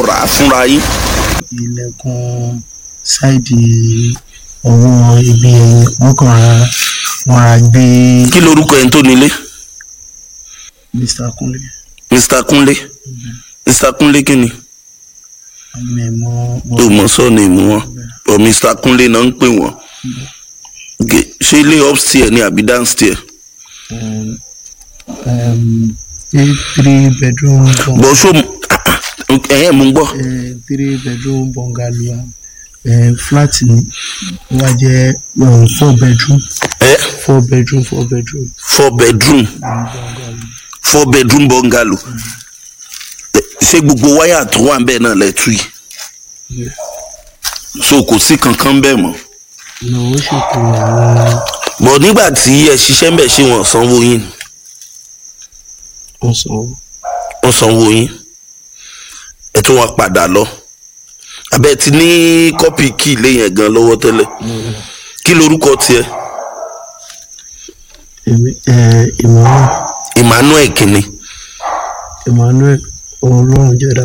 rà á fúnra yín. ilẹ̀kùn ṣáìdì ọwọ́ ibi ẹ̀yìn wọ́n kàn ra wọ́n ra gbé kí lorúkọ ẹni tó nílé Mr. Kunle mr kunle mr kunle kí ni àmì ẹ̀mọ́ tó mọ sọ́ọ̀nù ìmú wọn ọ mr kunle náà ń pè wọ́n Ge- ṣé ilé upstairs ni àbí downstairs three bedroom bung- bọ́ ṣó ẹ̀yẹ́ mo ń gbọ́ eh, three bedroom bungalow eh, flat ni ó wá jẹ́ um, four bedroom ẹ four bedroom four bedroom four bedroom um, bungalow. four bedroom bungalow Ẹ, ṣé gbogbo wáyà tó wà bẹ́ẹ̀ náà lẹ tú yìí Yeah. so kò sí kankan bẹ́ẹ̀ mọ́ Ní ó ṣètò àwọn bọ̀ nígbà tí ẹ ṣiṣẹ́ ń bẹ̀ ṣé wọ́n sanwó yín ọ̀sán wọ́n sanwó yín ẹ tún wá padà lọ abẹ́ ti ní kọ́pì kí ilé yẹn gan lọ́wọ́ tẹ́lẹ̀ kí lorúkọ tiẹ̀ Emmanuel emmanuel kìnní Emmanuel Ọlọ́run jẹ́dá